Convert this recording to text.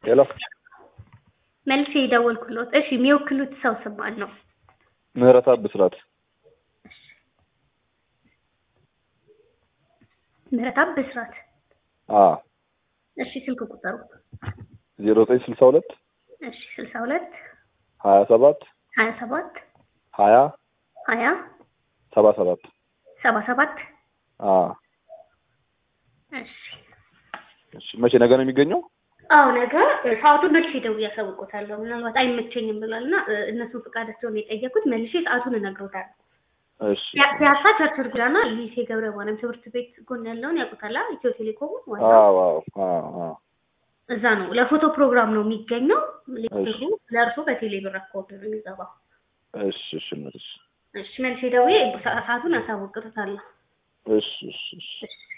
ሄሎ መልሴ የደወልኩሎት። እሺ የሚወክሉት ሰው ስም ማን ነው? ምህረተአብ ብስራት ምህረተአብ ብስራት። አ እሺ ስልክ ቁጥሩ? ዜሮ ዘጠኝ ስልሳ ሁለት እሺ ስልሳ ሁለት ሀያ ሰባት ሀያ ሰባት ሀያ ሀያ ሰባ ሰባት ሰባ ሰባት አ እሺ እሺ መቼ ነገ ነው የሚገኘው? አዎ ነገ ሰዓቱን መልሼ ደውዬ አሳውቆታለሁ። ምናልባት አይመቸኝም ብሏል እና እነሱን ፈቃዳቸውን የጠየኩት መልሼ ሰዓቱን እነግሮታለሁ። እሺ ፒያሳ ቸርችል ጎዳና ሊሴ ገብረ ማርያም ትምህርት ቤት ጎን ያለውን ያውቁታል? ኢትዮ ቴሌኮም ዋናው አዎ አዎ አዎ አዎ እዛ ነው። ለፎቶ ፕሮግራም ነው የሚገኘው። እሺ። ብሩ ለእርሶ በቴሌ ብር አካውንት ነው የሚገባው። እሺ እሺ እሺ እሺ መልሼ ደውዬ ሰዓቱን አሳውቅታለሁ። እሺ እሺ እሺ እሺ